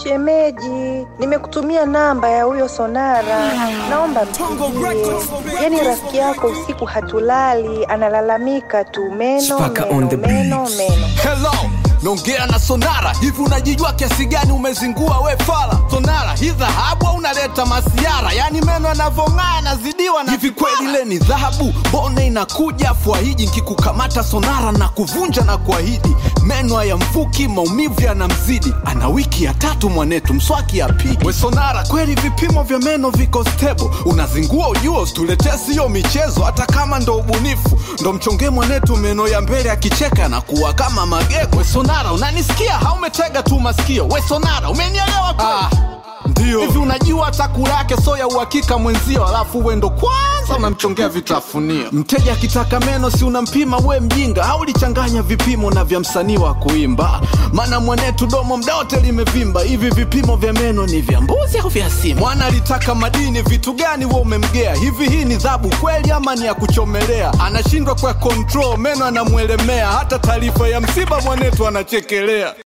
Shemeji, nimekutumia namba ya huyo Sonara, naomba mpigie. Yaani rafiki yako usiku hatulali, analalamika tu meno Spaka on meno the meno beat. meno. Hello, naongea na Sonara. Hivi unajijua kiasi gani umezingua we fala? Sonara, hii dhahabu au unaleta masiara? Yaani meno yanavyong'aa yanazidiwa na hivi kweli ile ni dhahabu? Mbona inakuja fuahiji nkikukamata Sonara na kuvunja na kuahidi meno ya mfuki, maumivu yanamzidi. Ana wiki ya tatu mwanetu, mswaki apigi. We Sonara, kweli vipimo vya meno viko stable? Unazingua ujuo, situletee siyo michezo, hata kama ndo ubunifu. Ndo mchonge mwanetu meno ya mbele akicheka na kuwa kama magego. We Sonara, unanisikia? Haumetega tu masikio. We Sonara, umenielewa kweli? Ah. Ndio. Hivi unajua hata kula yake so ya uhakika mwenzio, alafu we ndo kwanza unamchongea vitafunio. Mteja akitaka meno si unampima we mjinga, au lichanganya vipimo na vya msanii wa kuimba? Maana mwanetu domo mda wote limevimba. Hivi vipimo vya meno ni vya mbuzi au vya simba? Mwana alitaka madini, vitu gani we umemgea? Hivi hii ni dhabu kweli ama ni ya kuchomelea? Anashindwa kwa control, meno anamwelemea, hata taarifa ya msiba mwanetu anachekelea.